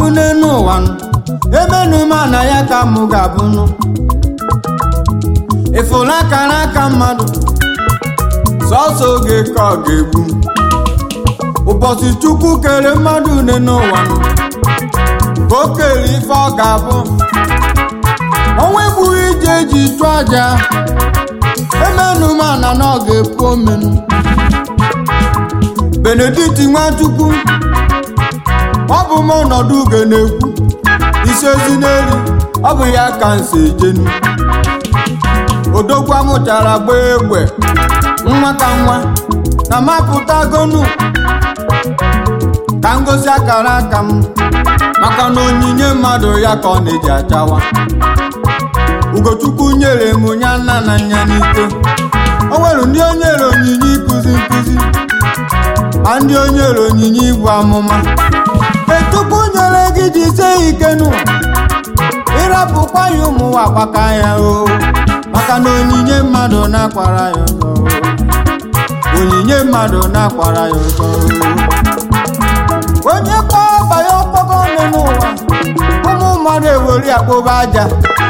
ga-abụ n'elu ụwa nụ emenu m na ya ka mụ ga-abụ nụ ịfụla akara aka mmadụ sọsọ oge ka ọ ga-egbu ụbọchị chukwu kere mmadụ n'elu ụwa nụ ka o kere ife ọ ga-abụ ọnwa egbughị ije eji chụọ aja emenu m na na ọ ga-epu omenu benedikt nwachukwu ọ bụ m ọnọdụ ugo na-ekwu isi ozi n'elu ọ bụ ya ka nsi ejenu odogwu amụchara gbaa egbe nwa ka nwa na mapụtagonu ka ngosi akara aka m maka na onyinye mmadụ ya ka ọ na-eji achawa ugochukwu nyere m ya nna na nya n'ike o nwere ndị o nyere onyinye ịkụzi nkụzi ma ndị o nyere onyinye ibu amụma etukwu nyere gị jisie ike nụ ịrapụkwa ya ụmụnwa gbaka ya o maka na onyinye mmadụ na-akwara ya ọzọ onyinye mmadụ na-akwara ya ọzọ onye kpọọ ọba ya ọkpọkọ nọ n'ụwa ụmụ mmadụ ewere akpụba aja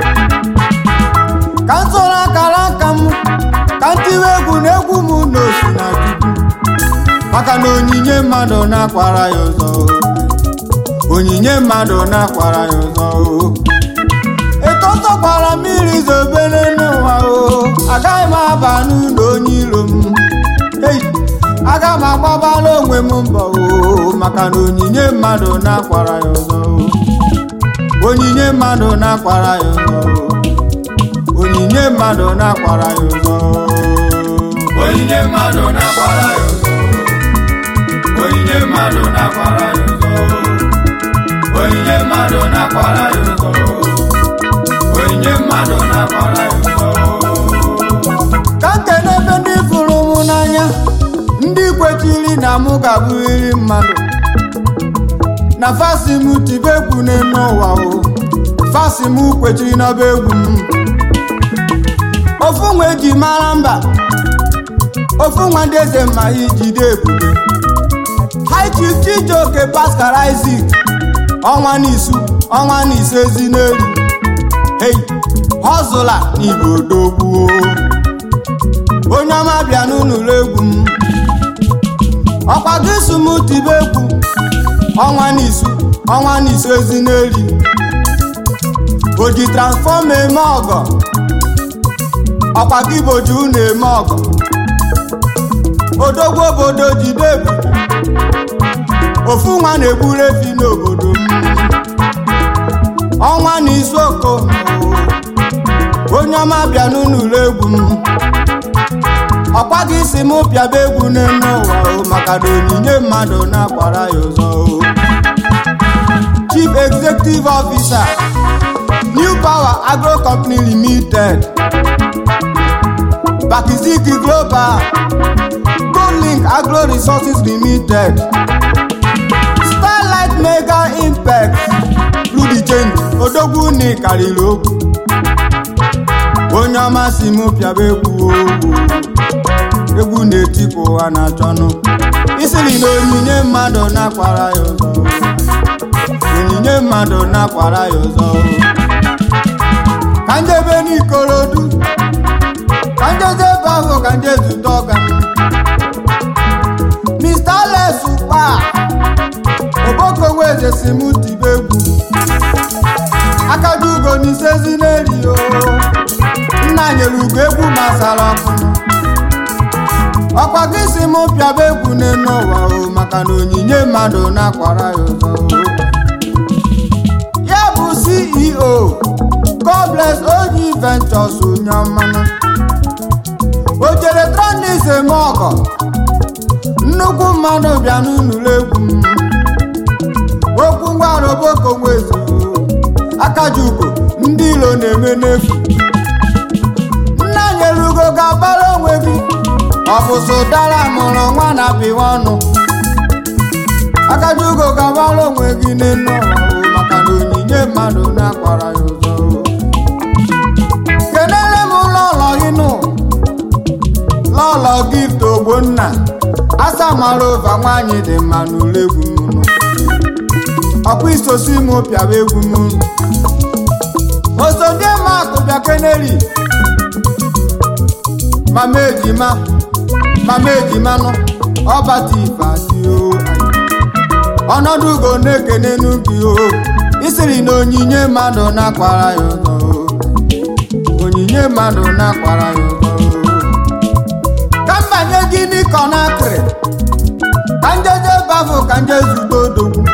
ka m soro akara aka m ka m tiwe egwu na egwu m na osi na chukwu maka na onyinye mmadụ na-akwara ya ọzọ onyinye mmadụ na-akwara ya ọzọ etọtọkwara mmiri zobere n'ụwa o agaghị m aba n'ụlọ onye iro m ei aga m agbabala onwe m mbọ o maka na onyinye mmadụ na-akwara ya ọzọ onyinye mmadụ na-akwara ya ọzọ onyinye mmadụ na-akwara ya ọzọ onyinye mmadụ na-akwara ya ọzọ onyinye mmadụ na-akwara ya ọzọ onyinye mmadụ na-akwara ya ọzọ onyinye mmadụ na-akwara ya ọzọ ka nkene ebe ndị fụrụ m n'anya ndị kwechiri na mụ ga-abụrịrị mmadụ na fasi m tibe egwu n'elu ụwa o fasi m kwechiri n'ọba egwu m ofu nwa eji mara mba ofu nwa ndị eze ma ijide ebube high chief chijioke pascal isaac ọnwa n'isu ọnwa n'ise ezi n'elu hei họzụla n'igbo dogbuo onye ọma bịa n'ụlọ egwu m ọkwa gị so m tibe egwu ọnwa n'isu ọnwa n'isu ezi n'elu o ji transfọma eme ọgọ ọkwa gị boji unu eme ọgọ odogwu obodo jide ebube ofu nwa na-egburu efi n'obodo m ọnwa na izu oko onye ọma bịa n'ụlọ egwu m ọkwa gị si m pịaba egwu n'elu ụwa o maka na onyinye mmadụ na-akwara ya ụzọ o chief executive officer new power agro company limited bakiziki global golink agro resources limited starlight mega impact rudi change odogwu ni karịrị okwu onye ọma si m pịaba egwu ogwu egwu na-etipụ ụwa na-achọnụ isiri na onyinye mmadụ na-akwara ya ụzọ onyinye mmadụ na-akwara ya ụzọ ka njebe n'ikorodu ka njeze ebe ahụ ka nje zute ọga mr les ukpa obokonweze si m tibe egwu akaju ugo n'isezi n'eri o nna nyere ugo egwu masara ọkụ ọkwa gị si m pịaba egwu n'elu ụwa o maka na onyinye mmadụ na-akwara ya ụzọ o. ya bụ ceo god bless oji ventures onye mmanụ o jere tranis eme ọgọ nnukwu mmadụ bịa n'ụlọ egwu m okwu ngwara oboko nwezu akajugo ndị ilo na-eme n'efu nna nyere ugo ga-agbara onwe gị ọ bụ sụdara mụrụ nwa na pịwa ọnụ akajugo ga-agbara onwe gị n'elu ụwa o, maka na onyinye mmadụ na-akwara ya ụzọ kelele m lọlọ gị nụ lọlọ gift ogbonna asa mara ụva nwaanyị dị mma n'ụlọ egwu m nụ ọkwa isosi m pịaba egwu m osodiemakụ bịa keneri mama ejima mama ejimanụ ọbata ifeadị o ọnọdụ ugo na-ekene n'ubi o isiri na onyinye mmadụ na-akwara ya ụzọ o onyinye mmadụ na-akwara ya ụzọ o ka mbanye gị n'ịkọ n'akịrị ka njeje bafụ ka nje zugbo odogwu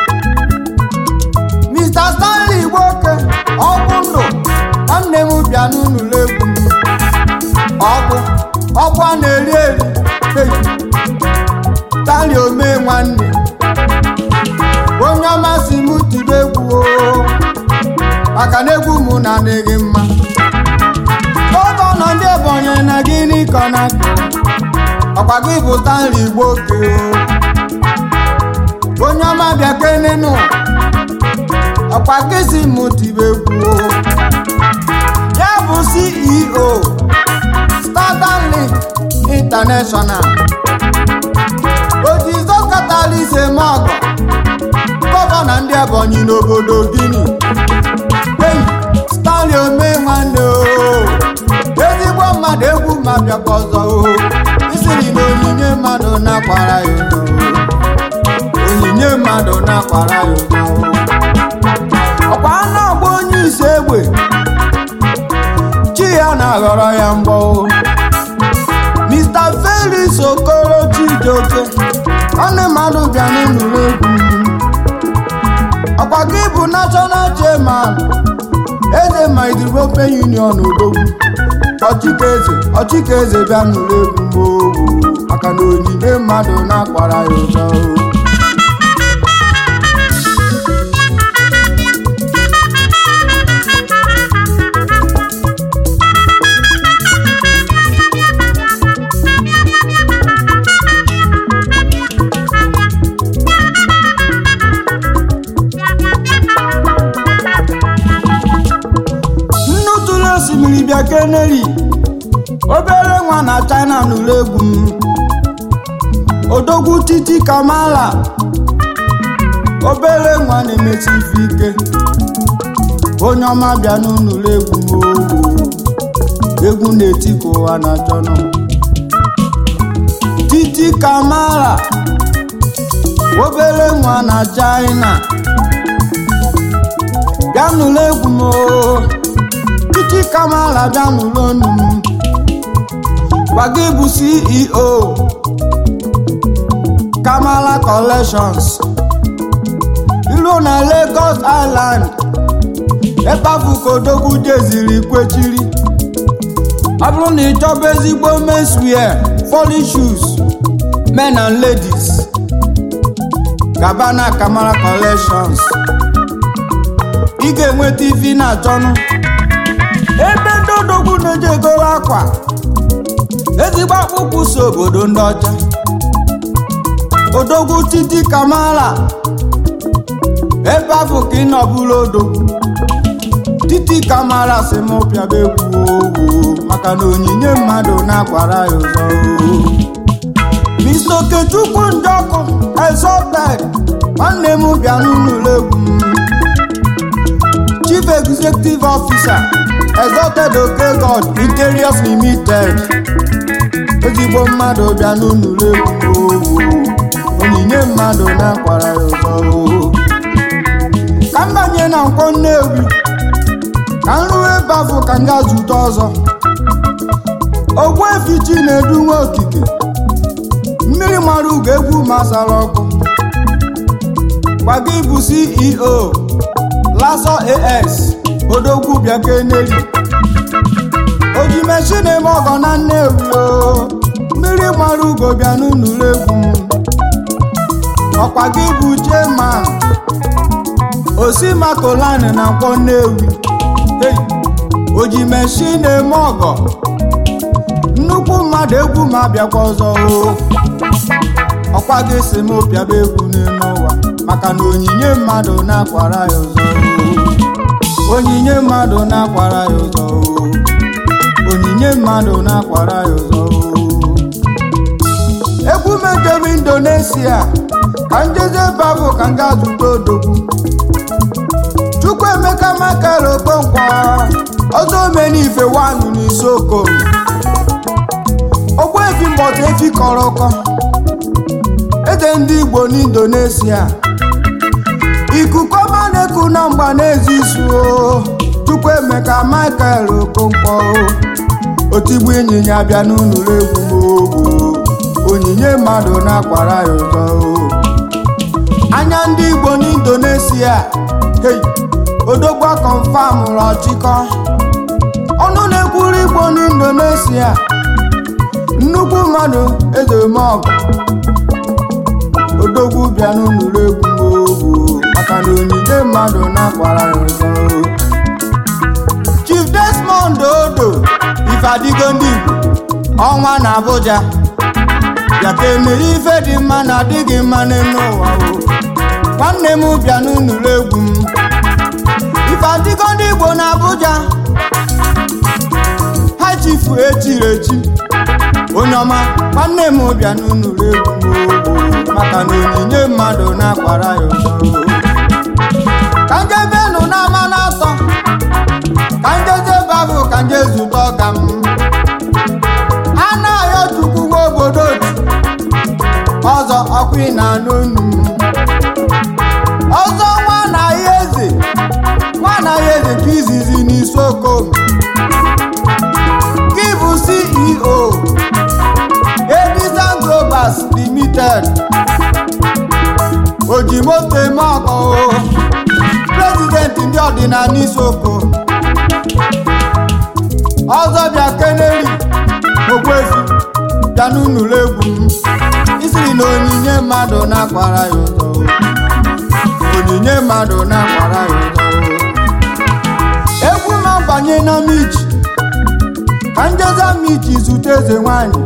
Mr. Stanley Igboke ọgwụ ndụ nwanne m bịa n'ụlọ egwu m ọgwụ ọgwụ a na-eri eri hey. Stanley omee nwanne onye ọma si m tiri egwu o maka na egwu m na adịghị mma gọvanọ ndị Ebonyi na gịnị ka ọ na-akụ ọkwa gị bụ Stanley Igboke o onye ọma bịa kenenu ọkwa gị si m tiri egwu o ya bụ CEO Southern Link International ojizo katalis eme ọgọ gọvanọ ndị Ebonyi n'obodo Guinea hey, Stanley omee nwanne o ezigbo mmadụ egwu ma bịakwa ọzọ o isiri na onyinye mmadụ na-akwara ya ụzọ o onyinye mmadụ na-akwara ya ụzọ o ọkwa anụ ọgba onye isi egbe chi ya na-aghọrọ ya mgbọ o Mr. Felix Okoro Chijioke ọnụ mmadụ bịa n'ụlọ egwu ọkwa gị bụ national chairman eze Mike European Union odogwu ọchịka eze ọchịka eze bịa n'ụlọ egwu mgbe maka na onyinye mmadụ na-akwara ya ụzọ o nnu tụrụ osimiri bịa keneri obere nwa na china n'ụlọ egwu m odogwu titi kamala obere nwa na-emesi ife ike onye ọma bịa n'ụlọ egwu m owo egwu na-eti ka ụwa na-achọ nọ titi kamala obere nwa na china bịa n'ụlọ egwu m oo titi kamala bịa n'ụlọ ọnụ m gwa gị bụ ceo kamala collections ilu na lagos island ebe afụ ka odogwu jeziri kwechiri ọ bụrụ na ị chọba ezigbo menswear falling shoes men and ladies gaba na kamala collections ị ga-enweta ife ị na-achọnụ ebe ndị odogwu na-eji egoro akwa ezigbo akpụkpụ so obodo ndị ọcha odogwu titi kamala ebe afọ ka ị nọbụrụ odogwu titi kamala si m pịaba egwu owo maka na onyinye mmadụ na-akwara ya ụzọ o. Mr. Okechukwu Njọkụ exalted nwanne m bịa n'ụlọ egwu m Chief Executive Officer Exalted Oke God Interiors Limited ezigbo mmadụ bịa n'ụlọ egwu owo onyinye mmadụ na-akwara ya ụzọ o. ka m banye na nkwọ Nnewi ka m rụọ ebe afọ ka m gaa zute ọzọ Ogbuefi Chinedu nwa okike mmiri mara ugo egwu masara ọkụ gwa gị bụ ceo laso as odogwu bịa keneli oji meshin eme ọgọ na nnewi o mmiri mara ugo bịa n'ụlọ egwu m ọkwa gị bụ chairman osimakolani na nkwọ nnewi hey, oji meshin eme ọgọ nnukwu mmadụ egwu ma bịakwa ọzọ o ọkwa gị si m pịaba egwu n'elu ụwa maka na onyinye mmadụ na-akwara ya ụzọ o. onyinye mmadụ na-akwara ya ụzọ o. onyinye mmadụ na-akwara ya ụzọ o. egwu mejem indonesia ka njeze babụ ka m gaa zute odogwu chukwuemeka michael okonkwo ọzọ omenife wanụ n'isioko ogbuefi mbọta efi kọrọ ụkọ eze ndị igbo n'indonesia ikuku ọma na-eku na mgba na-ezi isu o chukwuemeka michael okonkwo otigbu ịnyịnya bịa n'ụlọ egwu m'ogbu onyinye mmadụ na-akwara ya ụzọ o anya ndị igbo n'indonesia hey, odogwa confam rọ chịkọ ọnụ na-ekwuru igbo n'indonesia nnukwu mmadụ ezemọgụ odogwu bịa n'ụlọ egwu m'ogbu maka na onyinye mmadụ na-akwara ya ụzọ chief desmond odo ifeadigo ndị igbo ọnwa na abuja bịa ka emere ife dị mma na adịghị mma n'elu ụwa o nwanne m bịa n'ụlọ egwu m ifeadigo ndị igbo na abuja ha chifu echiri echi onye ọma nwanne m bịa n'ụlọ egwu m o maka na onyinye mmadụ na-akwara ya ụzọ o ka njebenụ n'ama na-atọ ka njeze babụ ka nje zute ọga m a na-ayọ chukwu nwa obodo otu ọzọ ọkwa na anụ unu m ọzọ nwa na ya eze nwa na ya eze nke izizi n'isioko m gị bụ ceo edison globals limited ojimoto eme ọkọ prezidenti ndị ọdịnala isioko ọzọ bịa keneri ogbuefi bịa n'ụlọ egwu m isiri na onyinye mmadụ na-akwara ya ụzọ onyinye mmadụ na-akwara ya ụzọ egwu ma banye na michi ka njeza michi zute eze nwanyị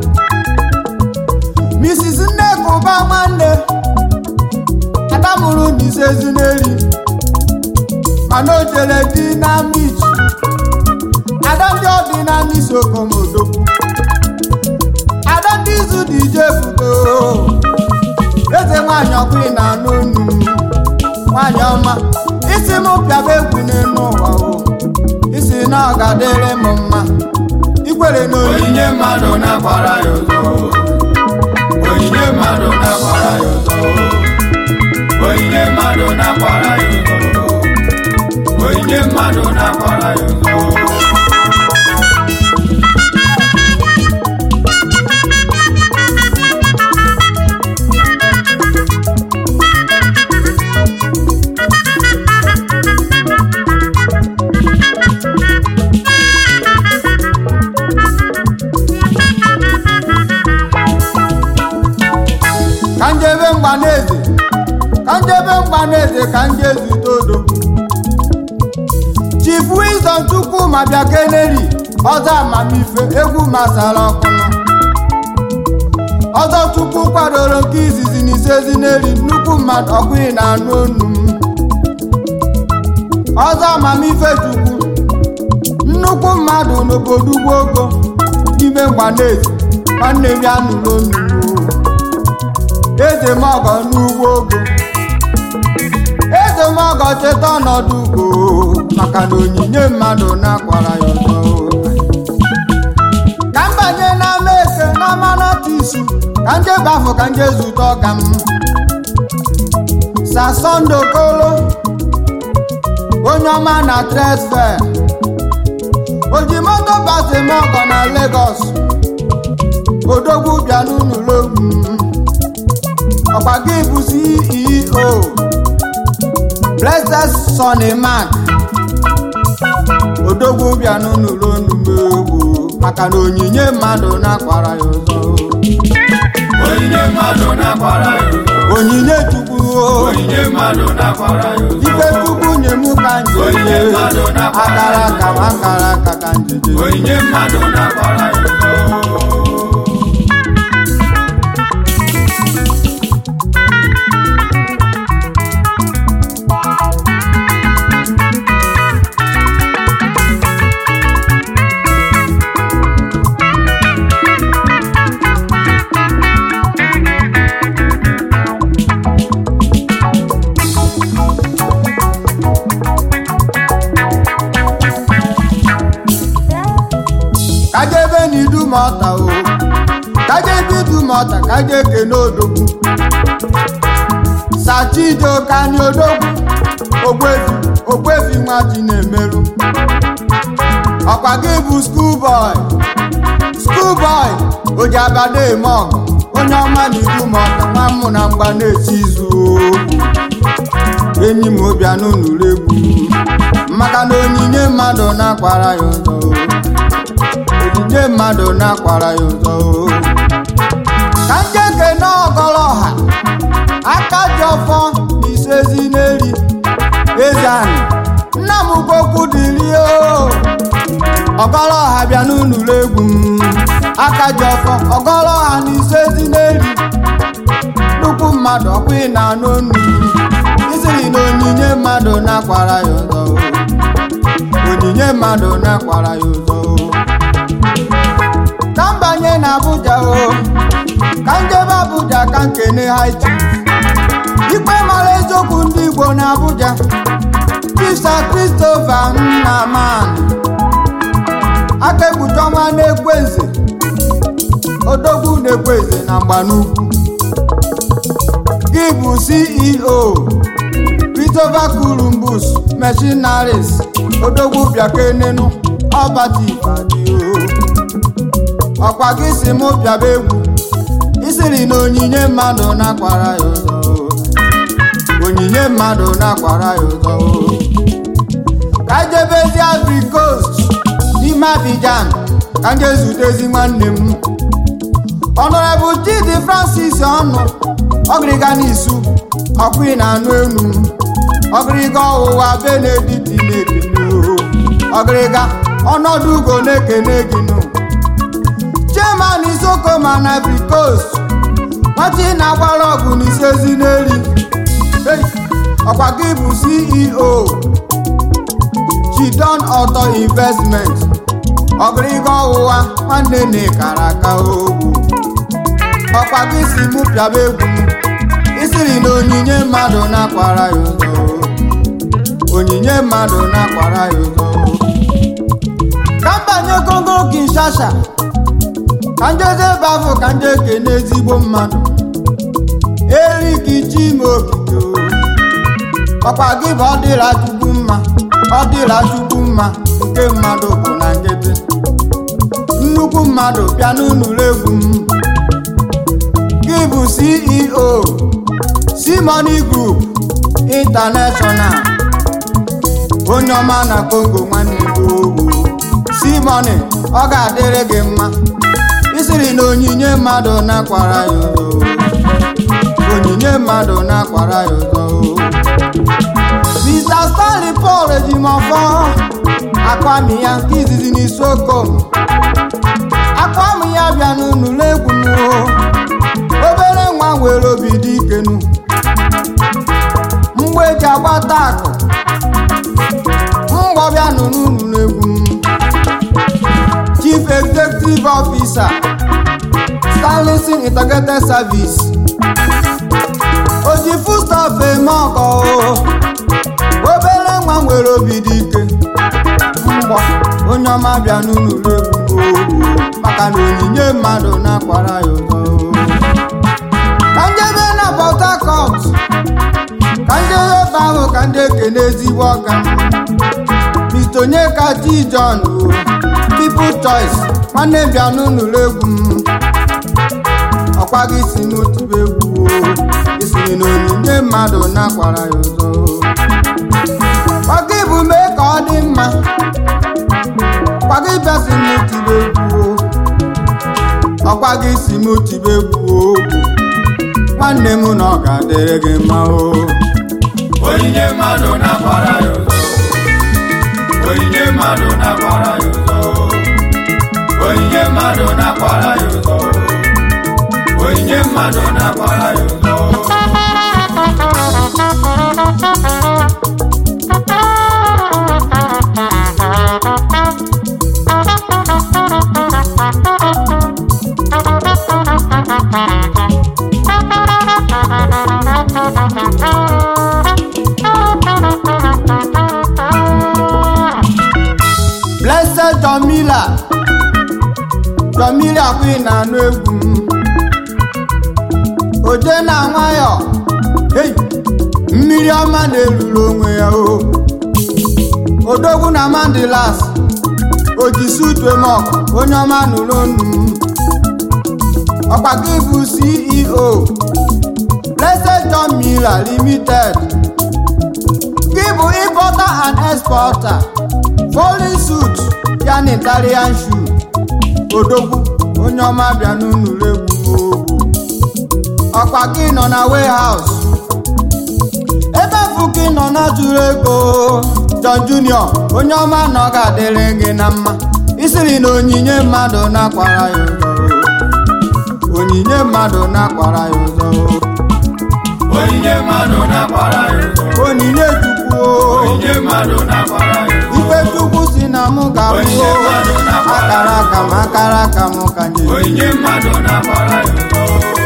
mrs nneka ụba nwanne adamụrụ na ise ezineri mana o jere di na michi ada ndị ọdịnala isokomodogwu ada ndị izu dị ije fugo eze nwanyị ọbụghị na anụ onu nwanyị ọma isi m pịaba egwu n'elu ụwa o isi na ọ ga-adịrị m mma ikwere na onyinye onyinye mmadụ na-akwara ya ụzọ onyinye mmadụ na-akwara ya ụzọ onyinye mmadụ na-akwara ya ụzọ onyinye mmadụ na-akwara ya ụzọ ka njebe mgbaneze ka njebe mgbaneze ka nje zute odogwu chief wisdom chukwu ma bịa keneri ọzọ amamife egwu masara ọkụnụ ọzọ chukwu kwadoro nke izizi na isezi n'eri nnukwu mmadụ ọgụghị na anụ onu m ọzọ amamife chukwu nnukwu mmadụ n'obodo ugbo ogo n'ime mgbaneze nwanne m ya nụrụ onu m o. eze mọgọ n'ugbo ogo eze mọgọ cheta ọnọdụ ugo maka na onyinye mmadụ na-akwara ya ụzọ ka m banye n'ama eke n'ama nọtisi ka nje bafụ ka nje zute ọga m sasọndo kolo onye ọma na tresfe oji moto basi mọgọ na Lagos odogwu bịa n'ụlọ egwu m ọkwa gị bụ ceo blessed sonny mark odogwu bịa n'ụlọ onumegwu maka na onyinye mmadụ na-akwara ya ụzọ onyinye mmadụ na-akwara ya ụzọ onyinye chukwu o, onyinye mmadụ na-akwara ya ụzọ ife chukwu nye mụ ka Onyinye njije mmadụ na-akwara akara ya aka m akara aka ka njije onyinye mmadụ na-akwara ya ụzọ ọta o kaje bidu ma ọta kaje kene odogwu sachido kani odogwu ogbefi ogbefi nwa ji na-emerụ ọkwa gị bụ skuulbọị skuulbọị oji abada eme ọgụ onye ọma na ibu ma ọta nwa mmụ na mgba na-eti izu enyi m obianụ nụrụ egwu maka na onyinye mmadụ na-akwara ya ụzọ onyinye mmadụ na-akwara ya ụzọ ka njeke na ọgọrọ ọha aka ji ọfọ na isezi n'eri eze anị nna m gwokwu dịrị o ọgọrọ ọha bịa n'ụlọ egwu m aka ji ọfọ ọgọrọ ọha na isezi n'eri nnukwu mmadụ ọkwa ị na-anụ onu isiri na onyinye mmadụ na-akwara ya ụzọ onyinye mmadụ na-akwara ya ụzọ ka m banye na Abuja o ka njebe Abuja ka nkene ha ichi ikpe mara eziokwu ndị Igbo na Abuja Chisa Christopher Nnaman aka ekpuchi ọnwa na-ekwenze odogwu na-ekwenze na mgbanukwu gị bụ CEO Christopher Columbus Machineries odogwu bịakenenu ọbati ibadio ọkwa gị si mụ bịaba egwu isiri na onyinye mmadụ na-akwara ya ụzọ onyinye mmadụ na-akwara ya ụzọ ka jebezi Ivory Coast n'ime Abidjan ka m ga-ezutezi nwanne m Honorable Chidi Francis ọnụ ọgịrịga n'isu ọkwa na anụ enu ọgịrịga ọwụwa Benedict na-ekene ọgịrịga ọnọdụ ugo na-ekene gị nụ chairman Isokoma na Ivory Coast nwata na-agbara ọgụ n'isezi n'eri ọkwa gị bụ CEO Chidon Auto Investment ọgịrịga ọwụwa nwanne na-ekara aka ogwu ọkwa gị si mụ pịaba egwu isiri na onyinye mmadụ na-akwara ya ụzọ onyinye mmadụ na-akwara ya ụzọ ka mbanye Kongo Kinshasa ka njeze ebe afọ ka nje ekene ezigbo mmadụ Eric Chimokike ọkwa gị bụ ọ dịra chukwu mma ọ dịra chukwu mma nke mmadụ bụ na nkịtị nnukwu mmadụ bịa n'ụlọ egwu m gị bụ CEO Simoni Group International onye ọma na Congo nwanne gị ogwu Simoni ọ ga-adịrị gị mma isiri na onyinye mmadụ na-akwara ya ụzọ onyinye mmadụ na-akwara ya ụzọ Mr. Stanley Paul ejimọfọ akwami ya nke izizi n'isi okom akwami ya bịa n'ụlọ egwu m obere nwa nwere obi dị ikenu mgbe eji agbata akụ mgbọ bịa n'ụlọ egwu m Chief Executive Officer Stanleyson Integrated Service oji foodstuff eme ọkọ obere nwa nwere obi dị ike mgbọ onye ọma bịa n'ụlọ egwu maka na onyinye mmadụ na-akwara ya ụzọ ka njebe na Port Harcourt ka njebe ebe ahụ ka ndị ekene ezigbo ọka mitonye ka T John People Choice nwanne bịa n'ụlọ egwu m ọkwa gị si n'otibe egwu isiri na onyinye mmadụ na-akwara ya ụzọ ọgị bụ mee ka ọ dị mma kwagị bịa si n'otibe egwu ọkwa gị si n'otibe egwu nwanne m na ọ ga-adịrị gị mma o onyinye mmadụ na-akwara ya ụzọ onyinye mmadụ na-akwara ya ụzọ onyinye mmadụ na-akwara ya ụzọ onyinye mmadụ na-akwara ya ụzọ Blessed John Miller ọdọ mmiri akwa ị na-anụ egwu m oje na nwayọ hey mmiri ọma na-eluru onwe ya o odogwu na mandilas ojisutuemok onye ọma nụrụ onu m ọkwa gị bụ ceo blessed john miller limited gị bụ importer and exporter foreign suit ya na italian shoe odogwu onye ọma bịa n'ụlọ egwu m ogwu ọkwa gị nọ na warehouse ebe bụ gị nọ na jụrụ ego John Junior onye ọma na ọ ga-adịrị gị na mma isiri na onyinye mmadụ na-akwara ya ụzọ onyinye mmadụ na-akwara ya ụzọ onyinye mmadụ na-akwara ya ụzọ onyinye chukwu o. onyinye mmadụ na-akwara ya ụzọ ife chukwu si na mụ ga-abụ Onyinye mmadụ na-akwara akara aka m akara aka m ka nye onyinye mmadụ na-akwara ya ụzọ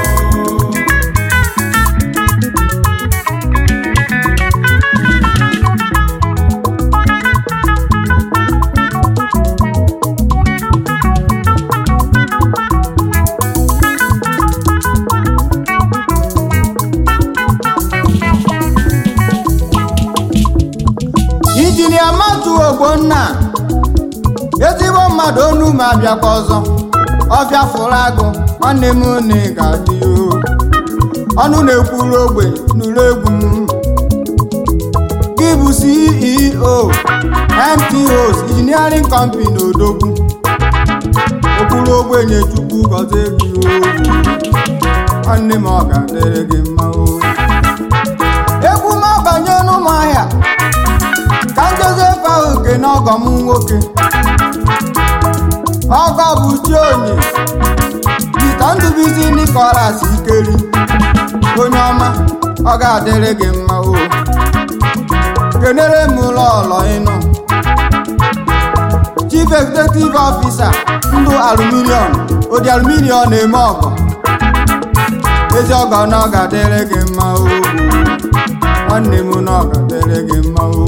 injinia matu ogbonna ezigbo mmadụ onu ma bịakwa ọzọ ọbịa fụrụ agụ nwanne m na ị ga-adị o ọnụ na-ekwuru ogbenye nụrụ egwu m gị bụ ceo mtos engineering company odogwu okwuru ogbenye chukwu gọzie gị o nwanne m ọ ga-adịrị gị mma o egwu m ọbanye n'ụmụahịa ka Joseph ahụ ke n'ọgọ m nwoke ọgọ bụ chionye Pita Ndụbụisi Nicholas Ikeri onye ọma ọ ga-adịrị gị mma o kenere m ụlọ ọlọ ịnụ Chief Executive Officer ndụ aluminium odi aluminium na-eme ọgọ ezi ọgọ na ọ ga-adịrị gị mma o nwanne m na ọ ga-adịrị gị mma o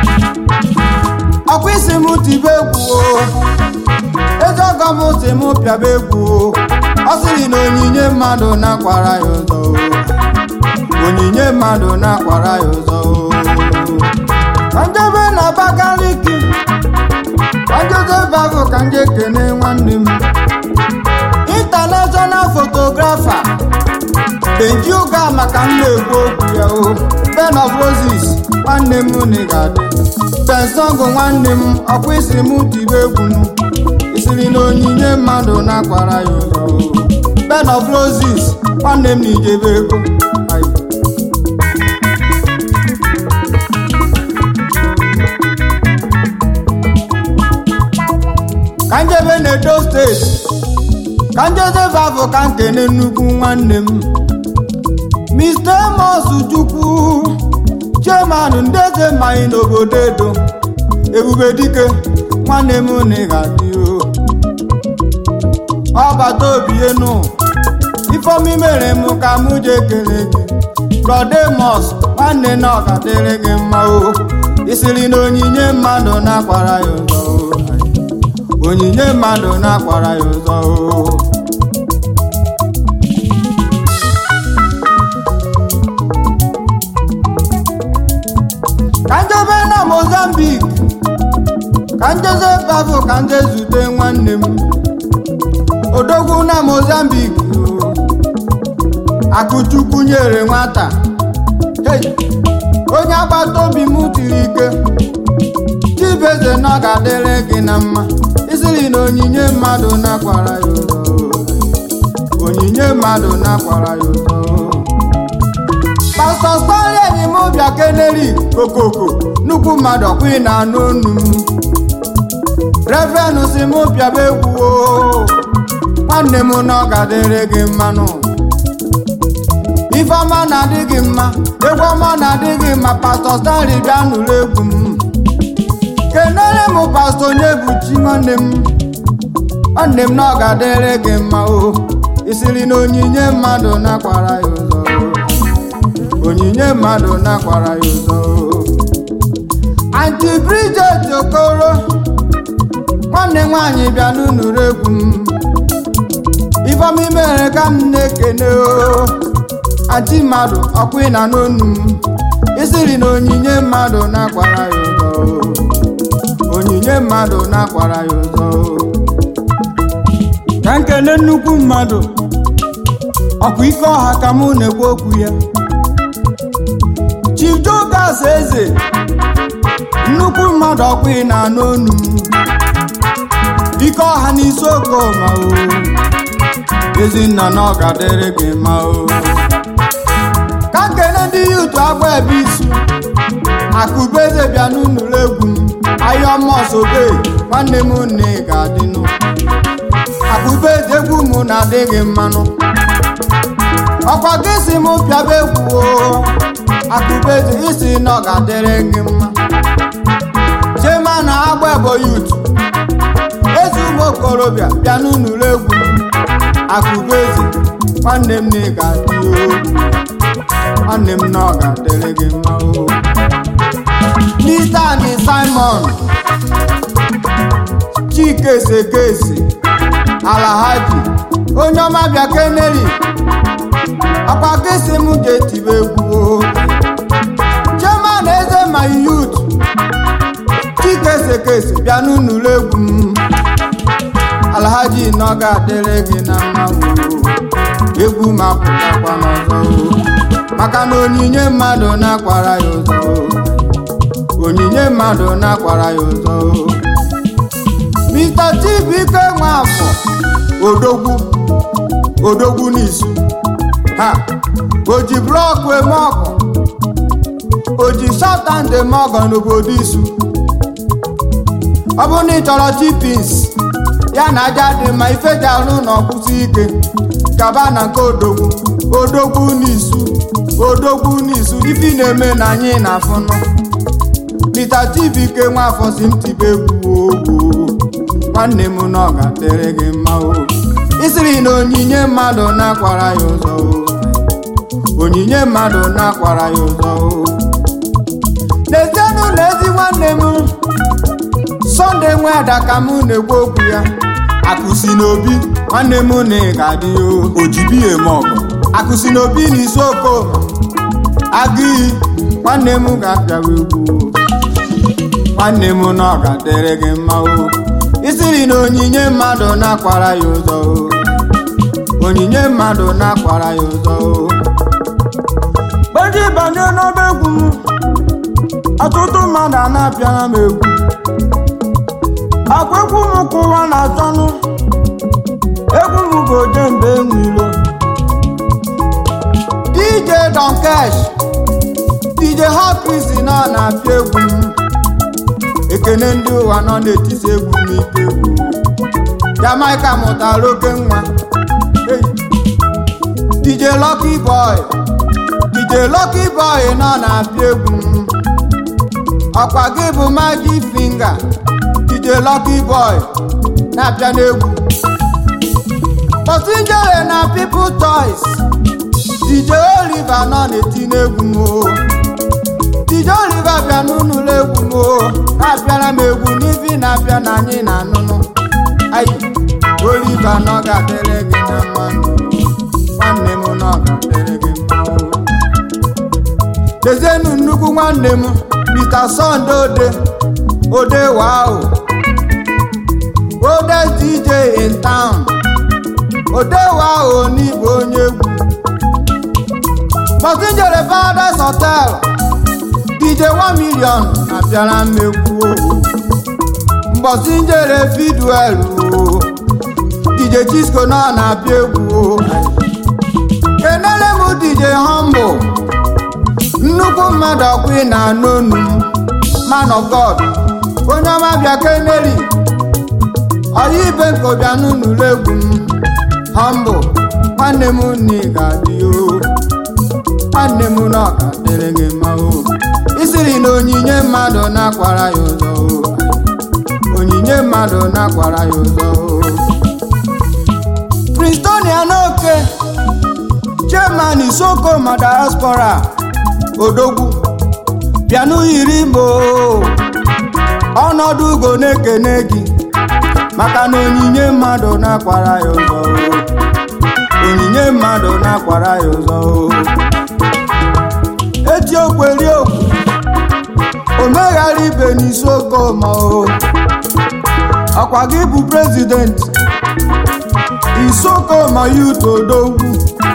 ọkwa isi m tibe egwu o eze ọgọ m si m pịaba egwu o ọ sịrị na onyinye mmadụ na-akwara ya ụzọ o onyinye mmadụ na-akwara ya ụzọ o ka njebe na Abakaliki ka njezebe ahụ ka nje kene nwanne m international photographer Benji ụga maka m na-ekwu okwu ya o Ben of Roses nwanne m na ị ga-adị pensọngụ nwanne m ọkwa isi m tibe egwu m isiri na onyinye mmadụ na-akwara ya ụzọ o Ben of Roses nwanne m na ijebe ego Ayi. ka njebe na edo steeti ka njezebe afọ ka nkene nnukwu nwanne m Mr. Amos Chukwu chairman ndị eze mmanya n'obodo edo ebube dike nwanne m na ị ga-adị o ọbata obi enu ifeomi mere m ka m ji ekele gị brodemos nwanne na ọ ga-adịrị gị mma o isiri na onyinye mmadụ na-akwara ya ụzọ o onyinye mmadụ na-akwara ya ụzọ o ka njebe na mozambique ka njeze bafụ ka nje zute nwanne m odogwu na mozambique o. akụchukwu nyere nwata Hey! onye agbata obi m tiri ike chibeze na ọ ga-adịrị gị na mma isiri na onyinye mmadụ na-akwara ya ụzọ onyinye mmadụ na-akwara ya ụzọ pastọ stọli enyi m bịa keneri kokoko nnukwu mmadụ ọkwa ị na-anụ onu m reverend si m bịaba egwu o nwanne m na ọ ga-adịrị gị mmanụ ifeọma na-adị gị mma egwu ọma na-adị gị mma pastọ stọli bịa nụrụ egwu m kenere m pastọ onye bụ chi nwanne m nwanne m na ọ ga-adịrị gị mma o isiri na onyinye mmadụ na-akwara ya ụzọ o onyinye mmadụ na-akwara ya ụzọ anti Bridget Okoro nwanne nwaanyị bịa n'ụnụrụ egwu m ifeọma mere ka m na-ekene o aji mmadụ ọkwa ị na n'onu m isiri na onyinye mmadụ na-akwara ya ụzọ o. onyinye mmadụ na-akwara ya ụzọ o. ka nkene nnukwu mmadụ ọkwa ike ọha ka mụ na-ekwu okwu ya Chief Jogas eze nnukwu mmadụ ọkwa ị na-anụ onu m ike ọha n'isi okoma o ezinna na ọ ga-adịrị gị mma o ka nkene ndị yutu agba ebe isu akụbeze bịa n'ụlọ egwu m ayọmọsobe nwanne m nne ga-adịnụ akụbeze egwu m na-adịghị mmanụ ọkwa gị si m pịaba egwu o akụbeze isi na ọ ga-adịrị gị mma chema na agba ebo yutu ezi ụmụ okorobịa bịa n'ụlọ egwu m akụbeze nwanne m na ị ga-adị o nwanne m na ọ ga-adịrị gị mma o Mr. and Simon Chike Sekesi Alahaji onye ọma bịa keneri ọkwa kesi m ga-etibe egwu o Chairman eze my youth Chike Sekesi bịa n'ụlọ egwu m Alhaji na ọ ga-adịrị gị na mma o egwu m apụtakwa n'ọzọ o maka na onyinye mmadụ na-akwara ya ụzọ o onyinye mmadụ na-akwara ya ụzọ o Mr. Chibuike Nwafọ odogwu odogwu n'isu ha o ji blọkụ eme ọgọ o ji satan eme ọgọ n'obodo isu ọ bụrụ na ị chọrọ chipins ya na aja dị mma ife ji arụ na ọkwụsị ike gaba na nke odogwu odogwu n'isu odogwu n'isu ife ị na-eme na anyị na-afụnụ Mr. Chibuike Nwafọ si ntibe egwu ogwu nwanne m na ọ ga-adịrị gị mma o isiri na onyinye mmadụ na-akwara ya ụzọ o onyinye mmadụ na-akwara ya ụzọ o n'ezienụ na ezi nwanne m sọnde nwe ada ka m na-ekwu okwu ya akụsi n'obi nwanne m na ị ga-adị o ojibi eme ọgụ akụsi n'obi na isi okoma agụ iyi nwanne m ga-abịawa egwu o nwanne m na ọ ga-adịrị gị mma o isiri na onyinye mmadụ na-akwara ya ụzọ o onyinye mmadụ na-akwara ya ụzọ o gbeji banye n'ọba egwu m ọtụtụ mmadụ a na-apịara m egwu akwa egwu m kụwa na-achọnụ egwu m bụ ojembe enwilo DJ Don Cash DJ Hot Chris na ọ na-apịa egwu m ekene ndị ụwa nọ n'etiti egwu n'ike egwu Jamaica mụtara oke nwa Hey. DJ Lucky Boy DJ Lucky Boy nọ na-apịa egwu m ọkwa gị bụ Magic Finger DJ Lucky Boy na-apịa n'egwu Otinjere na People Toys DJ Oliver nọ na-eti n'egwu m o DJ Oliver bịa n'ụlọ egwu m o na-apịara m egwu n'ifi na-apịa na anyị na-anụnụ ayi Oliver nọ ga-adịrị gị na mmanụ nwanne m nọ ga-adịrị gị mma o dezienu nnukwu nwanne m Mr. Sunday Ode Ode wow Ode DJ in town Ode wow n'igwe onye egwu Mọtinjere Paradise Hotel DJ 1 million na-abịara m egwu o mbọsị njere Fidwell o DJ Chisco nọ na-abịa egwu o kenere m DJ Humble nnukwu mmadụ ọkwa ị na-anụ onu m man of God onye ọma bịa keneri ọya ibe nke bịa n'ụlọ egwu m Humble nwanne m nne ga-adị o nwanne m na ọ ga-adịrị gị mma o isiri na onyinye mmadụ na-akwara ya ụzọ o onyinye mmadụ na-akwara ya ụzọ o Pristonia n'oke chairman Isoko ma diaspora odogwu bịanụ yiri mbo ọnọdụ ugo na-ekene gị maka na onyinye mmadụ na-akwara ya ụzọ o na-akwara ya ụzọ o. eji okweri okwu o meghara ibe n'isi okoma o ọkwa gị bụ prezident isokoma yut odogwu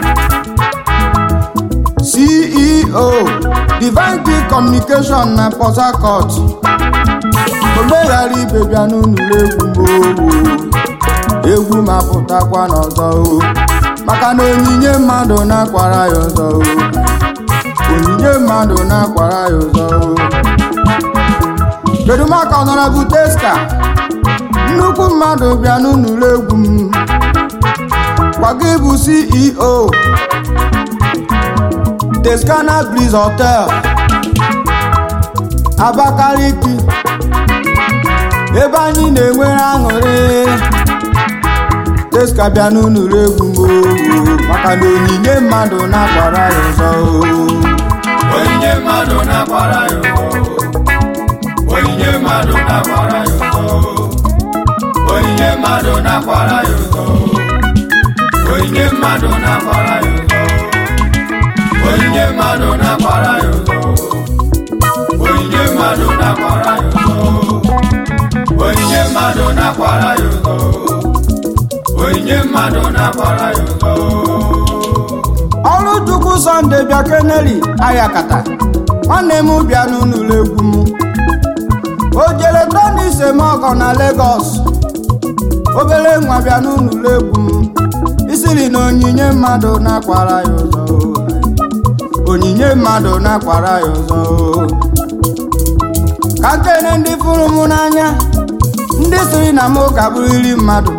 ceo divine Key communication na port harcourt o meghara ibe bịa n'ụlọ egwu m egwu ma pụtakwa n'ọzọ o maka na onyinye mmadụ na-akwara ya ọzọ o onyinye mmadụ na-akwara ya ụzọ o kedu maka ọnọrọbụ testa nnukwu mmadụ bịa n'ụlọ egwu m gwaga ịbụ ceo Tescana Breeze Hotel Abakaliki ebe anyị na-enwere aṅụrị Teska bịa n'ụlọ egwu m o maka na onyinye mmadụ na-akwara ya ụzọ o onyinye mmadụ na-akwara ya ụzọ onyinye mmadụ na-akwara ya ụzọ onyinye mmadụ na-akwara ya ụzọ onyinye mmadụ na-akwara ya ụzọ onyinye mmadụ na-akwara ya ụzọ onyinye mmadụ na-akwara ya ụzọ onyinye mmadụ na-akwara ya ụzọ onyinye mmadụ na-akwara ya ụzọ ọrụ chukwu sọnde bịa keneli ayakata nwanne m bịa n'ụlọ egwu m o jere tonis emeọgọ na Lagos obere nwa bịa n'ụlọ egwu m isiri na onyinye mmadụ na-akwara ya ụzọ onyinye mmadụ na-akwara ya ụzọ ka nkene ndị fụrụ m n'anya ndị siri na m ka bụrịrị mmadụ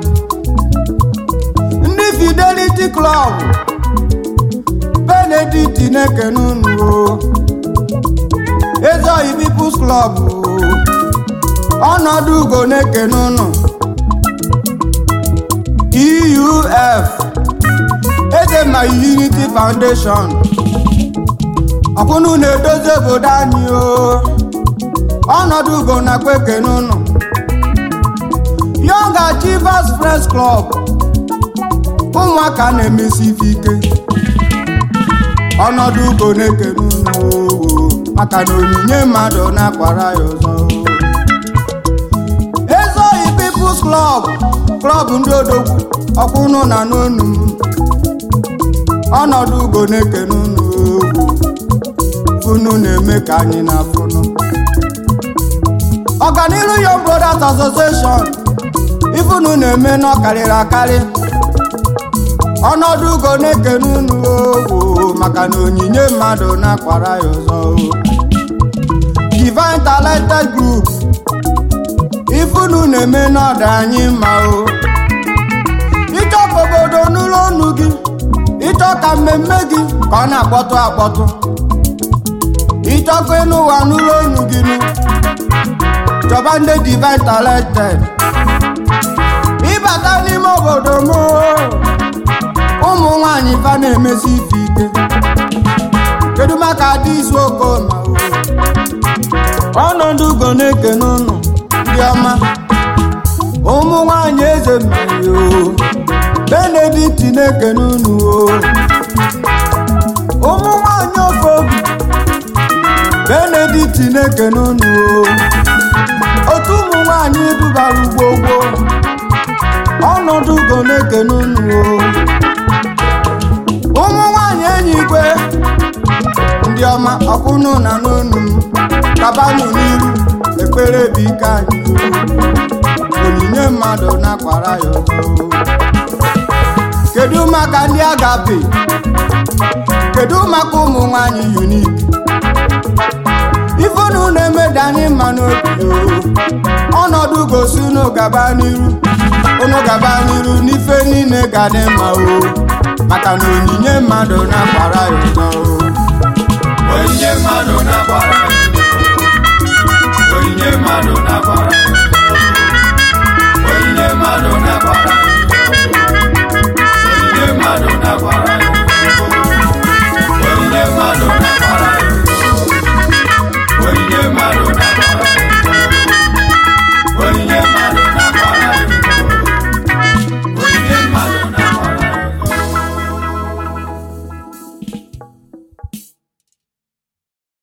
ndị Fidelity Club benedict na-ekene unu o ezeoyi peoples club o ọnọdụ ugo na-ekene unu euf eze ma unity foundation ọkwụnụ na-edozi obodo anyị o ọnọdụ ugo nakwa ekene unu young achievers press club ụmụaka na-emesi ife ike ọnọdụ ugo na-ekene unu oo maka na onyinye mmadụ na-akwara ya ụzọ ezoyi People's Club klọb ndị odogwu ọkwụnụ na n'onu m ọnọdụ ugo na-ekene unu oo funu na-eme ka anyị na-afụnụ ọganiru Young Brothers Association ifunu na-eme n'ọkarịrị akarị ọnọdụ ugo na-ekene unu oo maka na onyinye mmadụ na-akwara ya ụzọ o Divine Talented Group ifunu na-eme n'ọdụ anyị mma o ịchọ ka obodo n'ụlọ ọnụ gị ịchọ ka mmemme gị ka ọ na-akpọtụ akpọtụ ịchọ ka ịnụ ụwa n'ụlọ ọnụ gị nụ chọba ndị Divine Talented ịbata n'ime obodo m o ụmụ nwanyị fa na-emesi ife ike kedu maka adị izu okoma ọnọdụ ugo na-ekene ụnụ ndị ọma ụmụ nwanyị eze mmiri o benedict na-ekene ụnụ o ụmụ nwanyị ofe obi benedict na-ekene ụnụ o otu ụmụ nwanyị dubara ugbo gboo ọnọdụ ugo na-ekene ụnụ o ụmụ nwanyị enyi igwe ndị ọma ọkwụnụ na n'onu m kabanụ n'iru ekpere bụ ike anyị onyinye mmadụ na-akwara ya ọzọ kedu maka ndị agape kedu maka ụmụ nwanyị unik ifunu na-emeda anyị mma n'obi ọnọdụ gosi unu gaba n'iru unu gaba n'iru n'ife niile ga dị mma o maka na onyinye mmadụ na-akwara ya ụzọ onyinye mmadụ na-akwara ya ụzọ onyinye mmadụ na-akwara